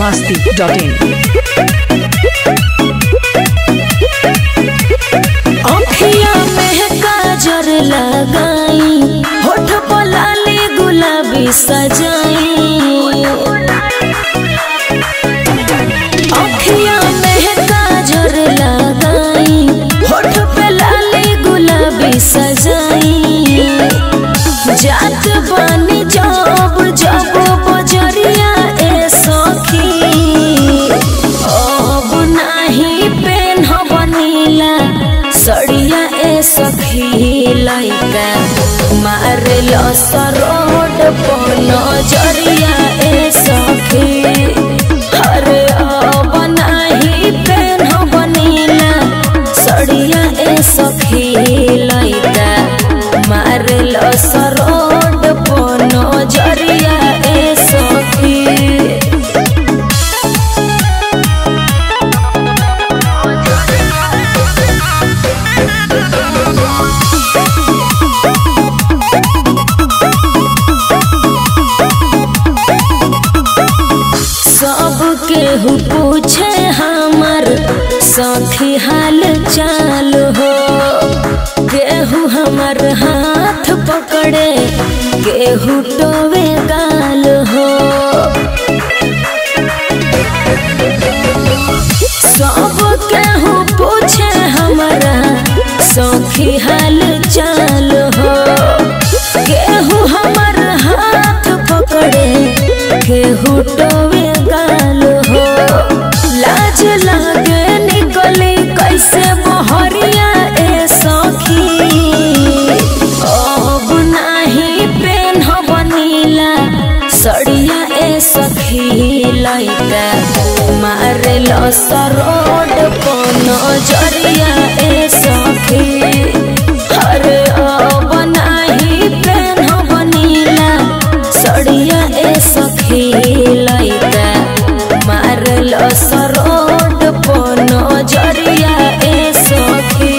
masti.in. अखिया में काजर लगाई होठ पर लाली गुलाबी सजाई अखिया में काजर लगाई होठ पे लाली गुलाबी सजाई जात बानी जब जब बजरिया ए सखी अब नाही पेन बनीला सड़िया ए सखी लैका मारल सरोड पन जरिया ए सखी अरे अब नाही पेन बनीला सड़िया ए सखी लैका मारल सरोड पन जरिया ए सखी सब केहू पूछे हमर सखी हाल चाल हो केहू हमर हाथ पकड़े केहू टोवे गाल हो सब केहू पूछे हमरा सखी हाल चाल हो केहू हमर हाथ पकड़े केहू टोवे गाल हो लाज लागे निकले कैसे बहरिया ए सखी अब नाही पेन बनीला सड़िया ए सखी लैका मारल सरोड पन जरिया ए सखी अरे अब नाही पेन बनीला सड़िया ए सखी लैका मारल सरोड पन जरिया ए सखी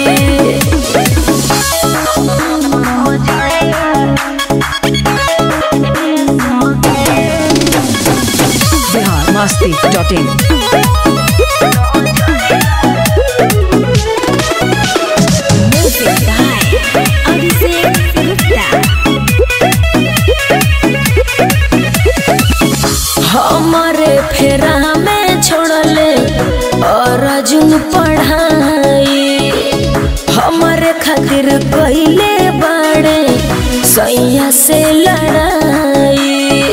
Bihar masti.in. Music by Abhishek Gupta. हमारे फेरा में छोड़ले और अर्जुन पढ़ाई हमारे खातिर कइले बाड़े सैया से लड़ाई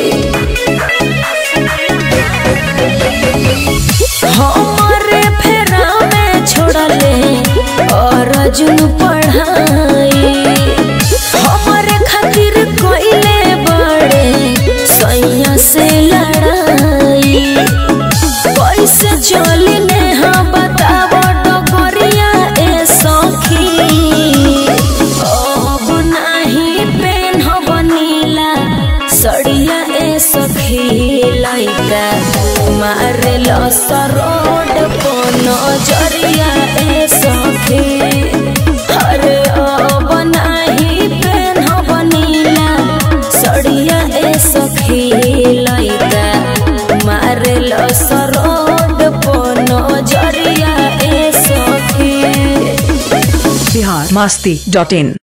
हमारे फेरा में छोड़ले और अर्जुन पढ़ाई हमारे खातिर कोइले बड़े सैया से लड़ाई कैसे चली ने हाँ बताव डगरिया ए सखी अब नाही पेन बनीला सड़िया ए सखी लैका मारल सरोड पन जरिया ए सखी अरे अब नाही पेन बनीला सड़िया ए सखी लैका मारल सरोड पन जरिया ए सखी Bihar masti.in.